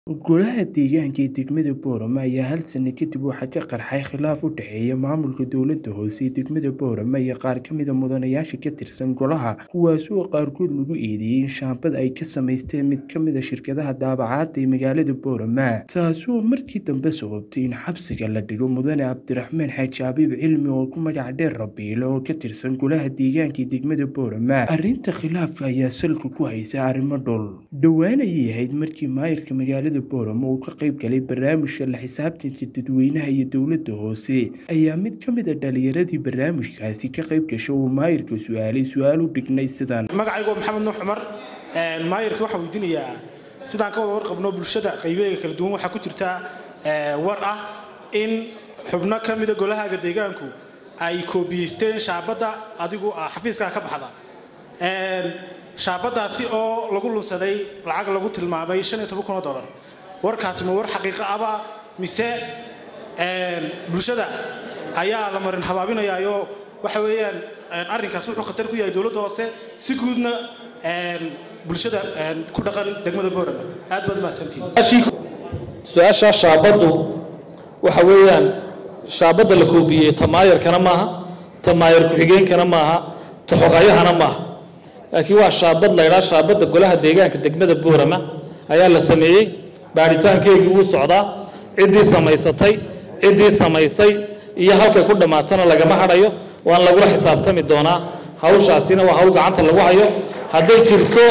Golaha deegaanka ee degmada Boorama ayaa hal sano kadib waxaa ka qarxay khilaaf u dhexeeya maamulka dowladda hoose ee degmada Boorama iyo qaar ka mid ah mudanayaasha ka tirsan golaha kuwaasoo qaarkood lagu eedeeyay in shaambad ay ka samaysteen mid ka mid ah shirkadaha daabacaadda ee magaalada Boorama taasoo markii dambe sababtay in xabsiga la dhigo mudane Cabdiraxmaan Xaaji Xabiib Cilmi oo ku magac dheer Rabiile oo ka tirsan golaha deegaanka ee degmada Boorama arrinta khilaafka ayaa salka ku haysa arrimo dhul dhowaan ayay ahayd markii maayirka magaalada Boorama uu ka qayb galay barnaamijka la xisaabtanka dadweynaha iyo dowladda hoose ayaa mid ka mid ah dhalinyaradii barnaamijkaasi ka qayb gashay uu maayirka su-aalay su-aal u dhignay sidan magacaygu maxamed nuux cumar maayirka waxaan weydiinayaa sidaan ka wada warqabno bulshada qaybeega kala duwan waxaa ku jirta war ah in xubno ka mida golahaaga deegaanku ay koobiyeysteen shaabadda adigu xafiiskaa ka baxda shaabadaasi oo lagu lunsaday lacag lagu tilmaamay shan iyo toban kun oo dollar warkaasi ma war xaqiiqo aba mise bulshada ayaa la marin habaabinayaayo waxa weeyaan arrinkaas wuxuu khatar ku yahay dowladda hoose si guudna bulshada ku dhaqan degmada boorama aad baad mahadsantihiin su-aashaa shaabaddu waxa weeyaan shaabadda la koobiyey ta maayarkana maaha ta maayar ku-xigeenkana maaha ta xogayahana maaha laakiin waa shaabad la ydhaa shaabadda golaha deegaanka degmada boorama ayaa la sameeyey baaritaankeygii wuu socdaa ciddii samaysatay ciddii samaysay iyo halkay ku dhammaatana lagama hadhayo waan lagula xisaabtami doonaa hawshaasina waa hawl gacanta lagu hayo hadday jirto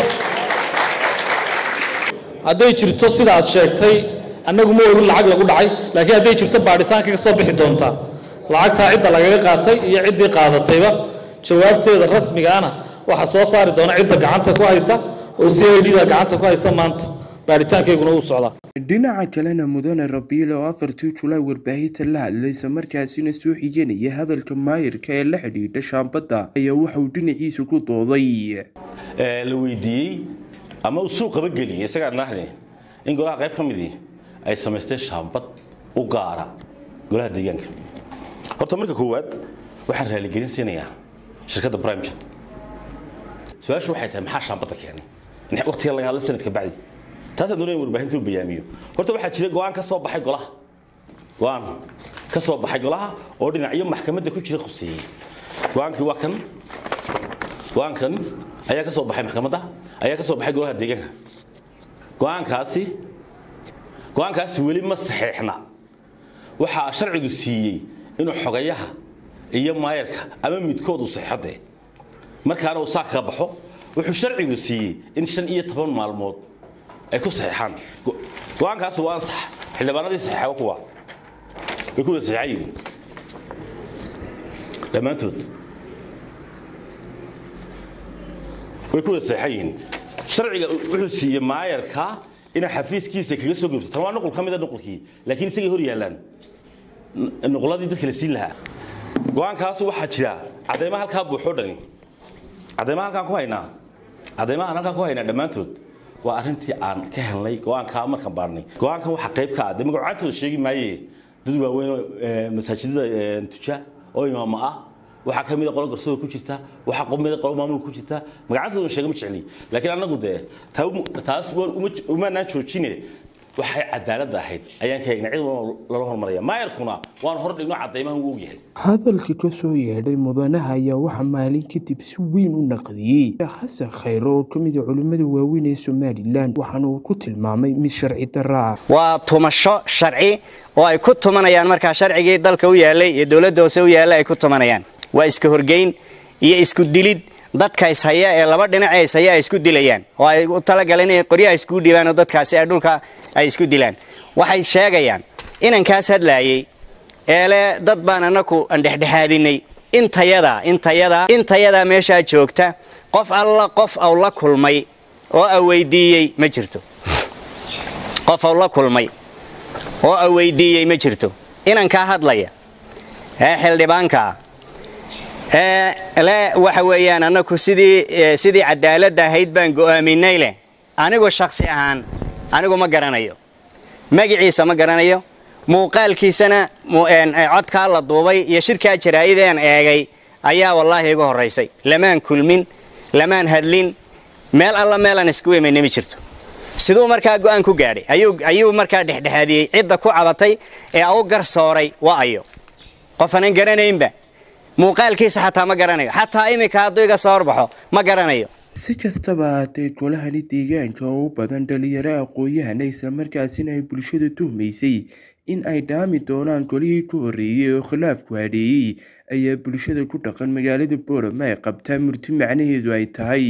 hadday jirto sida aad sheegtay annagu ma ogin lacag lagu dhacay laakiin hadday jirto baadhitaanka ka soo bixi doontaa lacagtaa cidda lagaga qaatay iyo ciddii qaadatayba jawaabteeda rasmigaana waxaa soo saari doona cidda gacanta ku haysa oo c i d da gacanta ku haysa maanta baaritaankeyguna uu socdaa dhinaca kalena mudane rabiile oo afartii julaay warbaahinta la hadlay isla markaasina soo xiganaya hadalka maayirka ee la xidhiidha shaambadda ayaa waxauu dhinaciisa ku dooday la weydiiyey ama uu suuqaba geliyey isagaa nahne in golaha qayb ka midii ay samaysteen shaambad u gaara golaha deegaanka horta marka koowaad waxaan raaligelin siinayaa shirkadda brimejet su-aashu waxay tahay maxaa shaambadda keenay waqtiga laga hadla sanadka bacdi taasaan doonaya warbaahinta u bayaamiyo horta waxaa jira go-aan ka soo baxay golaha go-aan ka soo baxay golaha oo dhinacyo maxkamadda ku jira khuseeyey go-aankii waa kan go-aankan ayaa ka soo baxay maxkamadda ayaa ka soo baxay golaha deegaanka go-aankaasi go-aankaasi weli ma saxeexna waxaa sharcigu siiyey inuu xogayaha iyo maayarka ama midkood uu saxeexadee markaana uu saa kaga baxo wuxuu sharcigu siiyey in shan iyo toban maalmood ay ku saxeexaan go-aankaasi waa ansax xildhibaanadii saxeexa kuwa way ku wada saxeexayiin dhammaantood way ku wada saxeexan yihiin sharciga wuxuu siiyey maayarka inay xafiiskiisa kaga soo gobto tan waa nuqul ka mid a nuqulkii laakiin isagay hor yaallaan nuquladii dadka la siin lahaa go-aankaas waxaa jira cadeymaha halkaa buuxoo dhani cadeymaha halkaan ku haynaa cadeymahaan halkaan ku haynaa dhammaantood waa arrintii aan ka helnay go-aankaa markaan baarnay go-aankan waxaa qayb ka ah dee magacaantooda sheegi maaye dad waaweyn oo masaajidada tuja oo imaamo ah waxaa ka mid a qolo garsoor ku jirta waxaa qomida qolo maamul ku jirta magacaantooda sheega ma jecli laakiin annagu dee taas umaanaan joojine waxay cadaalad ahayd ayaan ka eegnay cid lala hormaraya maayarkuna waan hor dhigno cadaymaha uu ogyahay hadalka ka soo yeedhay mudanaha ayaa waxaa maalin kadib si weyn u naqdiyey xasan khayro oo ka mid a culimmada waaweyn ee somalilan waxaana uu ku tilmaamay mid sharci darra ah waa tumasho sharci oo ay ku tumanayaan markaa sharcigii dalka u yaalay iyo dowladda hoose u yaallay ay ku tumanayaan waa iska horgeyn iyo isku dilid dadka ishaya ee laba dhinac ee ishaya ay isku dilayaan oo ay u talagaleen inay qoryaha iskugu dhiibaan oo dadkaasi ay dhulka ay isku dilaan waxay sheegayaan inankaas hadlaayey eele dad baan annaku andhexdhexaadinay intayadaa intayadaa intayadaa meeshaa joogta qof alla qof aw la kulmay oo a weydiiyey ma jirto qof aw la kulmay oo a weydiiyey ma jirto inankaa hadlaya ee xildhibaankaa le waxa weeyaan annaku sidii sidii cadaaladda ahayd baan go'aaminay leh anigu shaksi ahaan anigu ma garanayo magiciisa ma garanayo muuqaalkiisana codkaa la duubay iyo shirkaa jaraa'ideen eegay ayaa wallaahi igu horraysay lamaan kulmin lamaan hadlin meel alla meelaan isku imayna ma jirto siduu markaa go-aan ku gaadhay ayuu ayuu markaa dhexdhexaadiyey cidda ku cabatay ee u garsooray waa ayo qof aanan garanaynba muuqaalkiisa xataa ma garanayo xataa iminka hadduu iga soo horbaxo ma garanayo si kastaba haatee golahani deegaanka oo u badan dhalinyaro aqoon-yahana islamarkaasina ay bulshadu tuhmaysay in ay dhaami doonaan golihii ku horreeyey oo khilaafku hadheeyey ayaa bulshada ku dhaqan magaalada boorama ay qabtaa murti macnaheedu ay tahay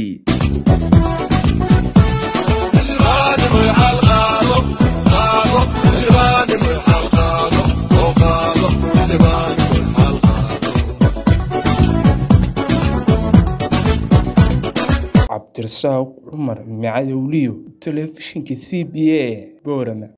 cabdirasaaq cumar macadowliyo telefishinka c b a boorama